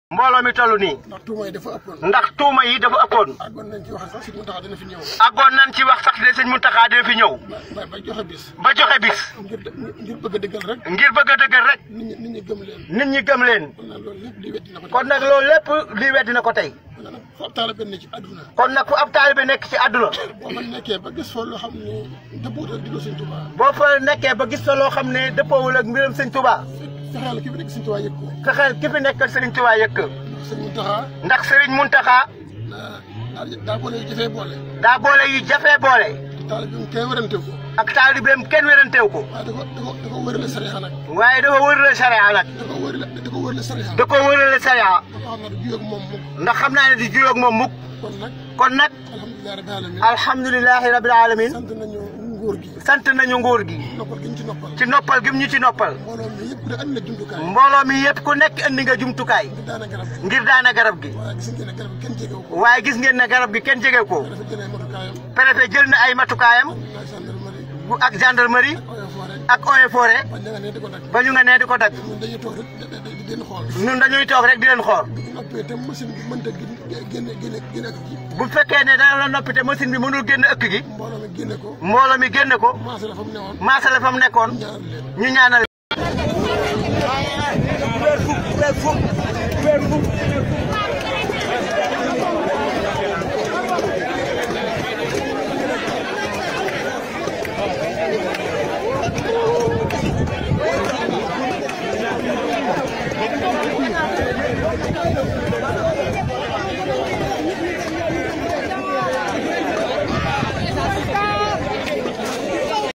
mbooloo mi toll nii ndax tuuma yi dafa ëppoon ndax tuuma yi dafa ëppoon àggoon nañ ci wax sax si mu taxaw dina fi ñëw àggoon nañ ci wax sax de sëñ Muntaxa dina fi ñëw ba ba joxe bis ba joxe bis ngir ngir bëgg a dëggal rek ngir bëgg a dëggal rek nit ñi nit ñi gëm leen nit ñi gëm leen kon nag loolu lépp li wetti na ko kon nag loolu lépp lii weddi na ko tey kon nag fu ab taalibe ne ci àdduna kon nag fu ab taalibe nekk ci àdduna boo fa nekkee ba gis fa loo xam ne dëppoo ak digal Sëñ Tuubaa boo fa nekkee ba gis fa loo xam ne dëppoowul ak mbiram sëñ Tuubaa fexeel ki fi nekk Sëñ Tuubaa yëg ko fexeel ki fi nekkal sëriñ Tuubaa yëkk Sëñ Muntaxa ndax sëriñ Muntaxa daa daa boole yu jafee boole daa boole yu jafee boole taalibe bi kay warante ko ak taalibeem kenn weranteew ko waaye da ko da ko da ko wërale sariya nag waaye dafa wërale sariya nag da ko wërale da ko wërale sariya da ko wërale sariya ba xam ne du juyoo ak moom mukk ndax xam naa ne di juyoog moom mukk kon nag kon nag alhamdulilah rabbil alamin alhamdulilahi rabil alamin sant nañu nguur gi sant nañu nguur gi noppal gi ñu ci noppal ci noppal gi mu ñu ci noppal mbooloo mi yëpp da andi na jumtukaay mbooloo mi yëpp ku nekk indi nga jumtukaay ngir daana garab ngir daana garab gi waaye gis ngeen ne garab gi kenn jegewu ko waaye gis ngeen ne garab gi kenn jege ko dafa jëlee matukaayam préfet jël na ay matukaayam ak gendarmerie bu ak gendarmerie oyo foore ak eaux et forêt ba ña nga ne di ko dagg ba ñu nga nee di ko dagg ñun dañuy toog rek di di leen xool ñun dañuy toog rek di leen xool bu noppee te machine bi mënta génne génne génne ak ji bu fekkee ne dana la noppi te machine bi mënul génn ëkk gi mbooloo mi génne ko mbooloo mi génn ko maase la fa mu newoon maasale fa mu nekkoon ñaanal leen ñu ñaanal weer fukk weer fukk weer fukk